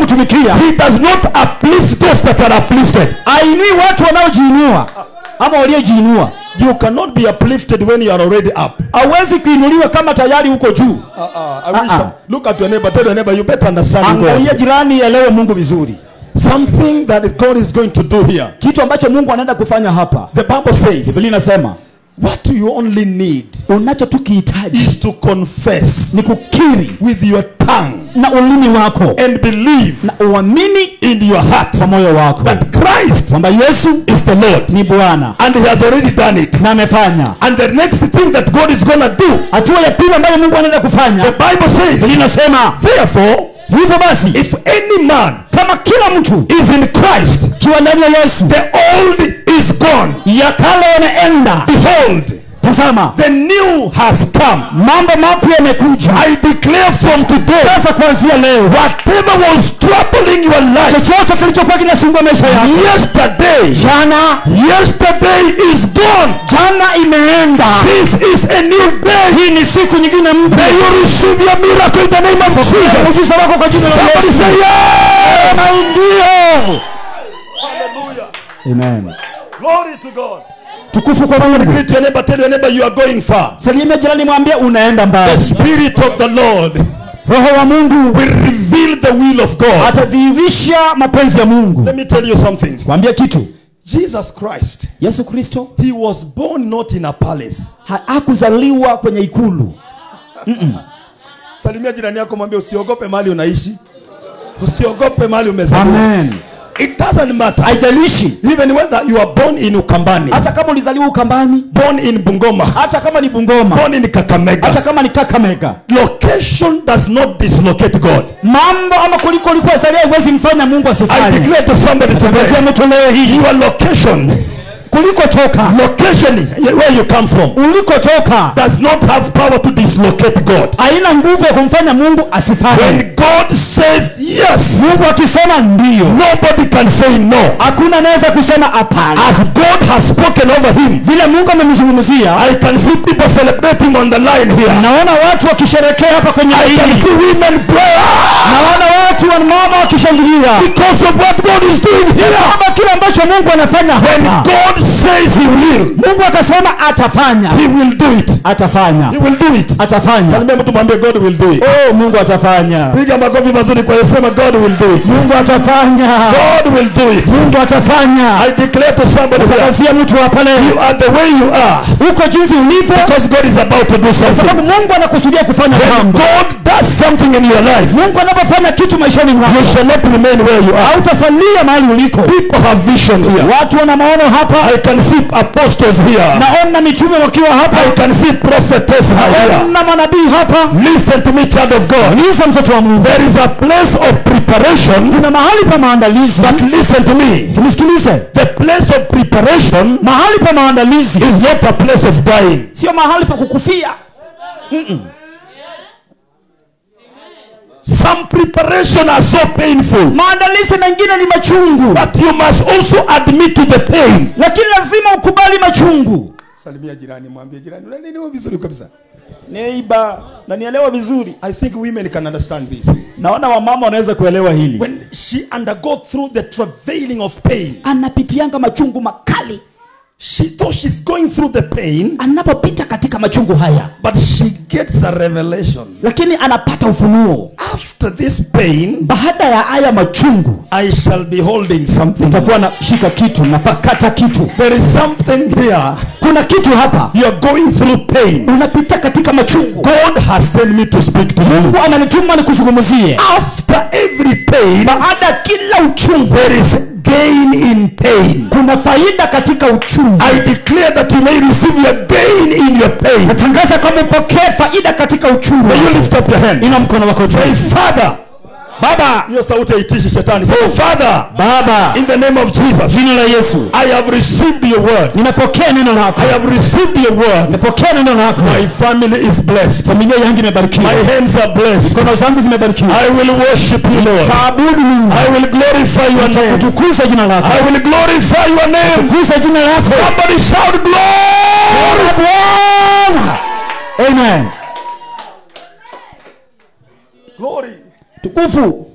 kumtumikia He does not uplift those that are uplifted. ainui watu wanaojiinua ama waliojiinua You cannot be uplifted when you are already up. hauwezi kuinuliwa kama tayari huko juu Uh-uh. I wish Uh-uh. look at your neighbor. Tell your neighbor you better understand angalia God. jirani elewe mungu vizuri Something that is God is going to do here. kitu ambacho mungu anaenda kufanya hapa The Bible says, biblia inasema what you only need unacho tu kihitaji is to confess ni kukiri with your tongue na ulimi wako and believe na uamini in your heart kwa moyo wako that Christ kwamba yesu is the Lord ni bwana and He has already done it. na amefanya And the next thing that God is going to do, hatua ya pili ambayo mungu anaenda the kufanya Bible biblia says, inasema therefore, hivyo basi if any man kama kila mtu is in Christ, kiwa ndani ya yesu the old is gone. ya kale yanaenda Behold, tazama the new has come. mambo mapya yamekuja I declare from today, sasa kuanzia leo whatever was troubling your life chochote kilichokuwa kinasumbua maisha yako yesterday, jana yesterday is gone. jana imeenda This is a new day. hii ni siku nyingine mpya May you receive your miracle in the name of Jesus. muujiza wako kwa jina la Somebody yesu say yeah. Sema ndio Hallelujah. amen Glory to God. tukufu kwa Somebody mungu greet your neighbor, tell your neighbor you are going far. salimia jirani mwambie unaenda The mbali Spirit of the Lord roho wa mungu will reveal the will of God. atadhihirisha mapenzi ya mungu Let me tell you something. kwambia kitu Jesus Christ, yesu kristo he was born not in a palace. ha- hakuzaliwa kwenye ikulu Salimia jirani yako mwambie usiogope mali unaishi. Usiogope mali umezaliwa. amen It doesn't matter. haijalishi Even whether you are born in Ukambani, hata kama ulizaliwa ukambani born in Bungoma, hata kama ni bungoma born in hata Kakamega, kama ni kakamega location does not dislocate God. mambo ama kuliko ulikuwa zalia iwezi mfanya mungu I asifanye declare to somebody tangazia today, mtu leo hii your location, kulikotoka location where you come from, ulikotoka does not have power to dislocate God. haina nguvu ya kumfanya mungu asifanye When God says yes, mungu akisema ndio nobody can say no. hakuna anaweza kusema hapana As God has spoken over him, vile mungu amemzungumzia I can see people celebrating on the line here. naona watu wakisherekea hapa kwenye I can laini see women pray naona watu wa mama wakishangilia because of what God is doing here. sababu kile ambacho mungu anafanya When hapa God says he will, mungu akasema atafanya he will do it. atafanya He will do it. atafanya Salimia mtu mwambie God will do it. oh mungu atafanya Piga makofi mazuri kwa sema God will do it. mungu atafanya God will do it. mungu atafanya I declare to somebody here, tangazia mtu hapa leo you are the way you are uko jinsi ulivyo because God is about to do sababu something. mungu anakusudia kufanya When mambo God does something in your life, mungu anapofanya kitu maishani you mwako shall not remain where you are. hautasalia mahali uliko People have vision here. watu wana maono hapa I can see apostles here. naona mitume wakiwa hapa I can see prophetess here. naona manabii hapa Listen to me, child of God. liza mtoto wa mungu There is a place of preparation, kuna mahali pa maandalizi but listen to me. nisikilize The place of preparation mahali pa maandalizi is not a place of dying. sio mahali pa kukufia Some preparation are so painful, maandalizi mengine ni machungu but you must also admit to the pain. lakini lazima ukubali machungu Salimia jirani, mwambie jirani, unanielewa vizuri kabisa. neiba nanielewa vizuri I think women can understand this. naona wamama wanaweza kuelewa hili When she undergo through the travailing of pain, anapitianga machungu makali she though she's going through the pain, anapopita katika machungu haya but she gets a revelation. lakini anapata ufunuo After this pain, baada ya haya machungu I shall be holding something. takuwa nashika kitu napakata kitu There is something here. kuna kitu hapa You are going through pain. unapita katika machungu God has sent me to speak to you. mungu amenituma nikuzungumzie After every pain, baada ya kila uchungu there is gain in pain. kuna faida katika uchungu I declare that you may receive your gain in your pain. natangaza kwamba upokee faida katika uchungu May you lift up your hands. ina mkono wako juu Say, Father. baba Hiyo sauti haitishi shetani. Say, Father, baba in the name of Jesus, jina la yesu I have received your word. nimepokea neno lako I have received your word. nimepokea neno lako My family is blessed. familia yangu imebarikiwa My hands are blessed. mikono zangu zimebarikiwa I will worship you, Lord. taabudu mungu I will glorify your name. kutukuza jina lako I will glorify your name. kutukuza jina lako Somebody shout glory. bwana amen Glory. tukufu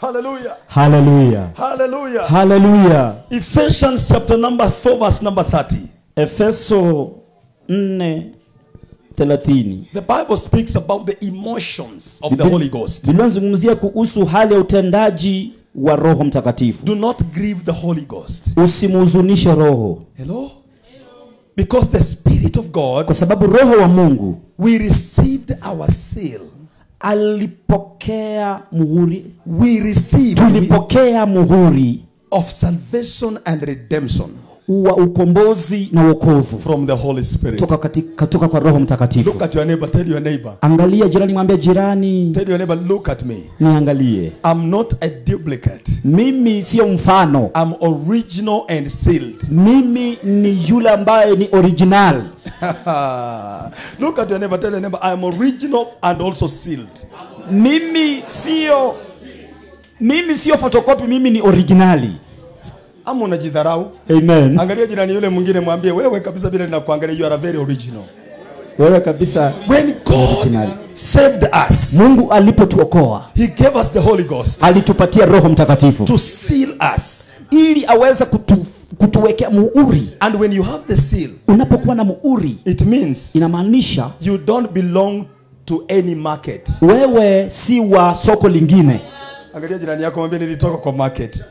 Hallelujah. haleluya Hallelujah. haleluya Ephesians chapter number 4 verse number 30. efeso 4 30 The Bible speaks about the emotions of the Holy Ghost. Biblia inazungumzia kuhusu hali ya utendaji wa roho mtakatifu Do not grieve the Holy Ghost. usimhuzunishe roho Hello? Because the Spirit of God, kwa sababu roho wa mungu we received our seal. alipokea muhuri We received tulipokea muhuri of salvation and redemption wa ukombozi na wokovu from the Holy Spirit. toka, katika, toka kwa roho mtakatifu Look at your neighbor. Tell your neighbor. angalia jirani mwambia jirani Tell your neighbor, look at me. niangalie I'm not a duplicate. mimi sio mfano I'm original and sealed. mimi ni yule ambaye ni original look at your neighbor. Tell your neighbor, I'm original and also sealed. mimi sio mimi sio fotokopi mimi ni originali Ama unajidharau? amen Angalia jirani yule mwingine, mwambie wewe kabisa, bila ninakuangalia, you are a very original. wewe kabisa When God Original. saved us, mungu alipotuokoa He gave us the Holy Ghost alitupatia roho mtakatifu to seal us. ili aweze kutu, kutuwekea muhuri And when you have the seal, unapokuwa na muhuri it means inamaanisha you don't belong to any market. wewe si wa soko lingine Angalia jirani yako, mwambie nilitoka kwa market.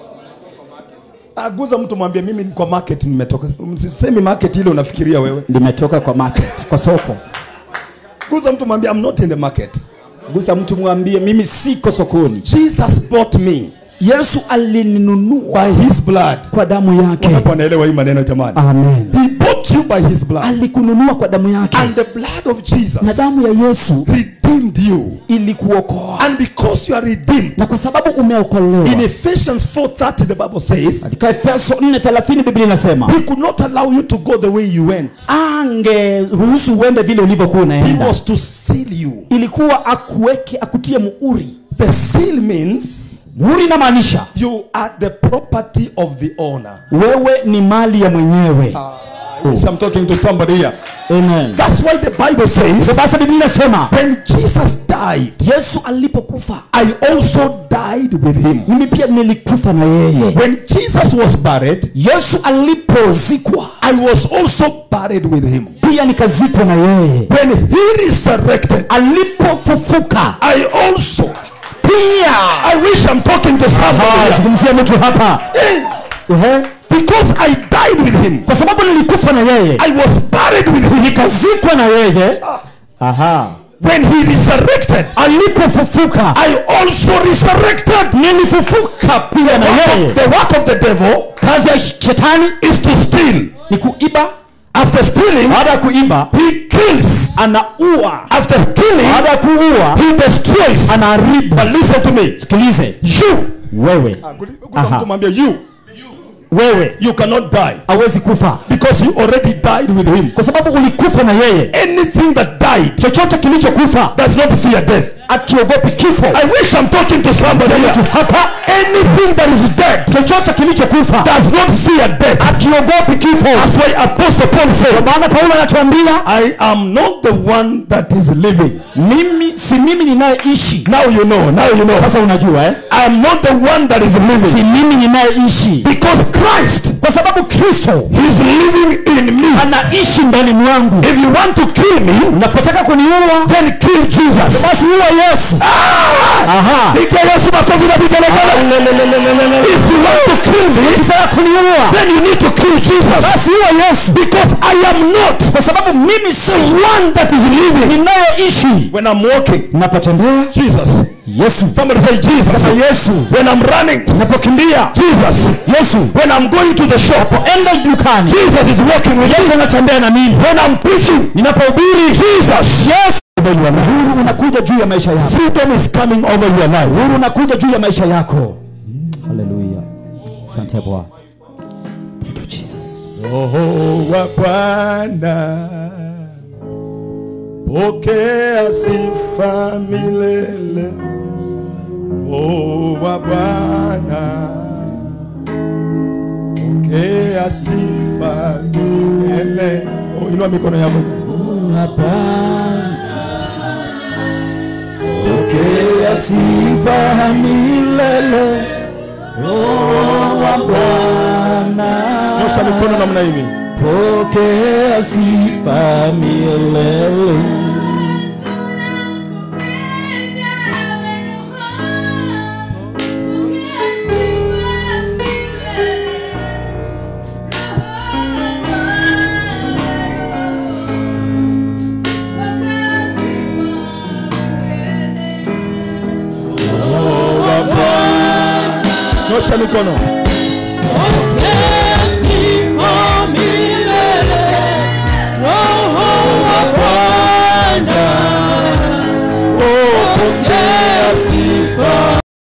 Aguza mtu mwambie mimi kwa market nimetoka. Semi market ile unafikiria wewe. limetoka kwa market kwa soko Guza mtu mwambie I'm not in the market. gusa mtu mwambie mimi siko sokoni Jesus bought me yesu alininunua by his blood. kwa damu yake Wangapi wanaelewa hii maneno jamani? amen He bought you by his blood. alikununua kwa damu yake And the blood of na Jesus damu ya yesu redeemed you. ilikuokoa And because you are redeemed, na kwa sababu umeokolewa in Ephesians 4:30 the Bible says, katika efeso 4:30 biblia inasema he could not allow you to go the way you went. angeruhusu uende vile ulivyokuwa He unaenda was to seal you. ilikuwa akuweke akutie muhuri The seal means muhuri inamaanisha you are the property of the owner. wewe ni mali ya mwenyewe I wish I'm talking to somebody here. amen That's why the Bible says, basi biblia inasema when Jesus died, yesu alipokufa I also died with him. mimi pia nilikufa na yeye When Jesus was buried, yesu alipozikwa I was also buried with him. pia nikazikwa na yeye When he resurrected, alipofufuka I also. pia I wish I'm talking to somebody Ah, here. zungumzia mtu hapa Eh, Ehe. Because I died with him. kwa sababu nilikufa na yeye I was buried with him. nikazikwa na yeye aha When he resurrected, alipofufuka I also resurrected. nilifufuka pia na yeye The work of the devil kazi ya shetani is to steal. ni kuiba After stealing, baada ya kuiba he kills. anaua After killing, baada ya kuua he destroys. anaharibu But listen to me. sikilize You. wewe Aha. mtu mwambie you. wewe You cannot die hawezi kufa because you already died with him. kwa sababu ulikufa na yeye Anything that died chochote kilichokufa does not fear death. akiogopi kifo I wish I'm talking to somebody mtu here. hapa Anything that is dead chochote kilichokufa does not fear death. akiogopi kifo That's why Apostle Paul said, maana paulo anatuambia I am not the one that is living. mimi si mimi ninayeishi Now you know. Now you know. sasa unajua eh? I am not the one that is si living. mimi ninayeishi Because Christ kwa sababu kristo is living in me. anaishi ndani mwangu If you want to kill me, unapotaka kuniua then kill Jesus. basi uwa yesu Ah! aha Pigia Yesu makofi na vigelegele. If you want to kill me, ukitaka kuniua then you need to kill Jesus. basi uwa yesu Because I am not kwa sababu mimi si the one that is living. ninayeishi When I'm walking, napotembea Jesus. yesu Somebody say Jesus. sasa yesu When I'm running, napokimbia Jesus. yesu When I'm going to the shop, enda dukani Jesus is walking with yesu me. anatembea na mimi When I'm preaching, ninapohubiri Jesus. yesu huru unakuja juu ya maisha yako Freedom is coming over your life. huru unakuja juu ya maisha yako haleluya asante bwana thank you jesus Roho wa Bwana, pokea sifa milele. Roho wa Bwana, pokea sifa milele. Oh, inua mikono yako. Pokea sifa milele Roho wa Bwana nyosha mikono namna hivi pokea sifa milele nyosha mikono